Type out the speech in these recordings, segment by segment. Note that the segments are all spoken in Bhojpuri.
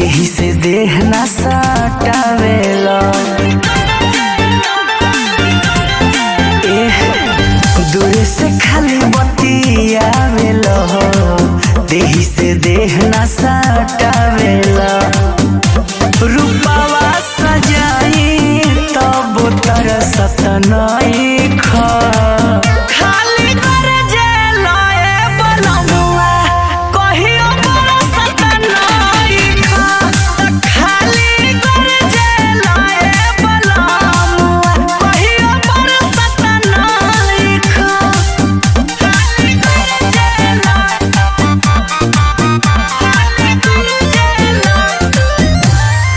देही से देह ना सटावेला एह, दूरे से खाली बतियावेला देही से देह ना सटावेला रूपावा सजाई तब तरसत नहीं खा खाली कर जेलाए बनमुआ कहियो बरसत नहीं खा खाली कर जेलाए बनमुआ कहियो बरसत नहीं खा खाली कर जेलाए खाली कर जेलाए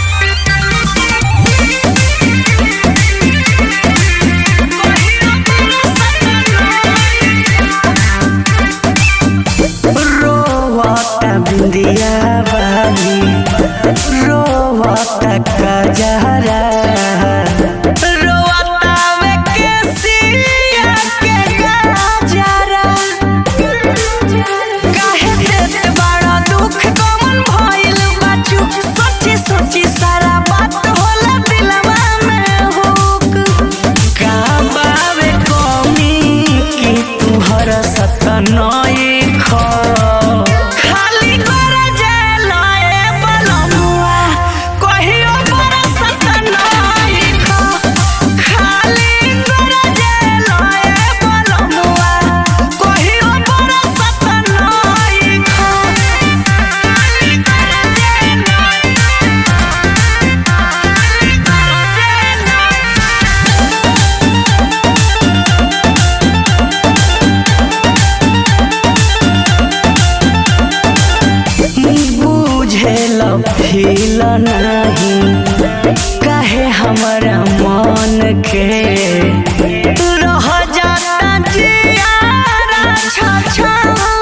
रोवता बिंदिया बाली रोवता कजहरा रोवता वे केसिया के गजरा काहे देत बड़ा दुख कमन भइल बाचू सोची सोची सारा बात होला दिलवा में हुक का बावे कमी कि तू हर सत नई ख खाली कर जेलाए बनमुआ कहियो बरसत नई ख खाली कर जेलाए बनमुआ कहियो बरसत नई ख खाली कर जेलाए बुझेल फील नहीं काहे हमरा मन के रह जाता जियारा छछन